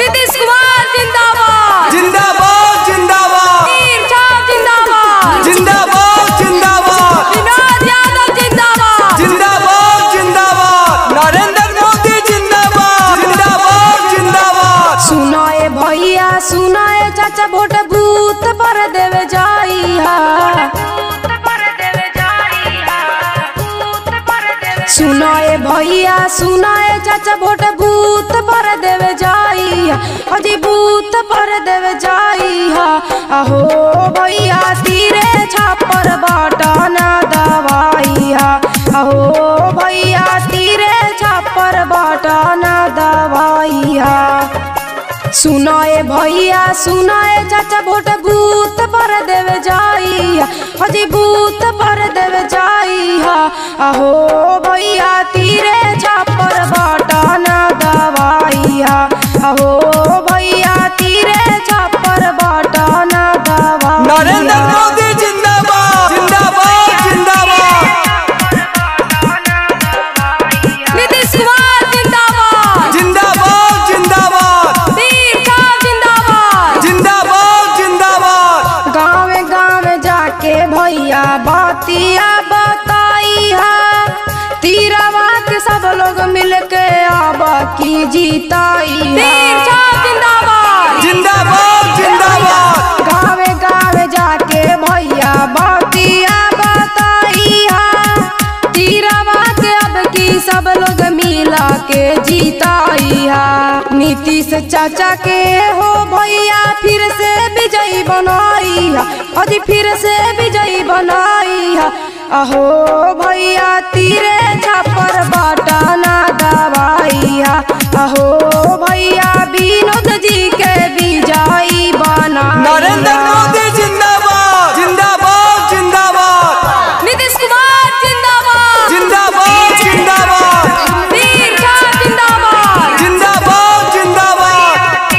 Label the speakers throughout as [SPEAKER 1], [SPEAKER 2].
[SPEAKER 1] नीतीश कुमार जिंदाबाद
[SPEAKER 2] जिंदाबाद जिंदाबाद
[SPEAKER 1] वीर साहब जिंदाबाद
[SPEAKER 2] जिंदाबाद जिंदाबाद
[SPEAKER 1] विनोद यादव जिंदाबाद
[SPEAKER 2] जिंदाबाद जिंदाबाद नरेंद्र मोदी जिंदाबाद जिंदाबाद जिंदाबाद
[SPEAKER 1] सुनाए भैया सुनाए चाचा वोट बूथ पर देवे जाइया सुनाए भैया सुनाए चाचा वोट बूथ पर देवे जाइया अजी बूथ पर देवे जाइया अहो भैया तीरे छापर बाटा ना दवाइया अहो भैया तीरे छापर बाटा ना दवाइया सुनाए भैया सुनाए चाचा वोट बूथ पर देवे जाइया अजी बूथ पर देवे जाइया अहो भैया तीरे छापर बाटा ना दवाइया अहो भैया तीरे छापर बाटा ना
[SPEAKER 2] नरेंद्र
[SPEAKER 1] दवाइया
[SPEAKER 2] मोदी जिंदाबाद जिंदाबाद जिंदाबाद
[SPEAKER 1] नीतीश कुमार जिंदाबाद
[SPEAKER 2] जिंदाबाद जिंदाबाद
[SPEAKER 1] वीर साहब जिंदाबाद
[SPEAKER 2] जिंदाबाद जिंदाबाद
[SPEAKER 1] गाँव गाँव जाके भैया बातिया बताइया तीरवा के सब लोग मिलके आब की जीताई जिंदाबाद
[SPEAKER 2] जिंदाबाद जिंदाबाद
[SPEAKER 1] गाँव गाँव जाके भैया बातिया बताइया तीरवा के अब की सब लोग मिला के जीताइया नीतीश चाचा के हो भैया फिर से विजयी बनाइया अजी फिर से विजयी बनाइया अहो भैया तीरे छापर बाटा ना दवाइया अहो भैया विनोद जी के विजयी बना
[SPEAKER 2] नरेंद्र मोदी जिंदाबाद जिंदाबाद जिंदाबाद
[SPEAKER 1] नीतीश कुमार जिंदाबाद
[SPEAKER 2] जिंदाबाद जिंदाबाद
[SPEAKER 1] वीर साहब जिंदाबाद
[SPEAKER 2] जिंदाबाद जिंदाबाद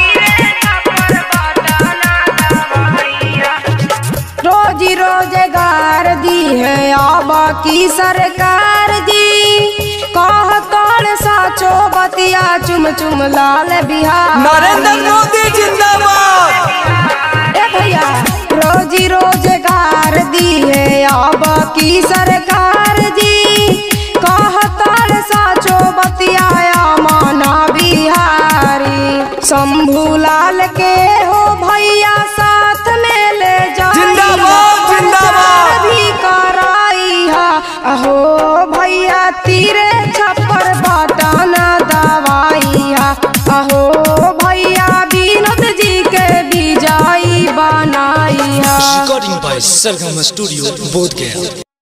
[SPEAKER 1] रोजी रोजगार दी है अब की सरकार दी कह कर साचो बतिया चुम चुम लाल बिहार
[SPEAKER 2] नरेंद्र मोदी जिंदाबाद
[SPEAKER 1] ए भैया रोजी रोजगार दी है अब की सरकार दी कह कर साचो बतिया माना बिहारी शंभू लाल के हो भैया साथ में ले जा
[SPEAKER 2] जिंदाबाद, जिंदाबाद।
[SPEAKER 1] भी कराइया अहो भैया तीरे छप्पर बाटा न दवाइया अहो भैया विनोद जी के विजयी बनाइया
[SPEAKER 3] Recording by Sargama Studio, Bodh Gaya.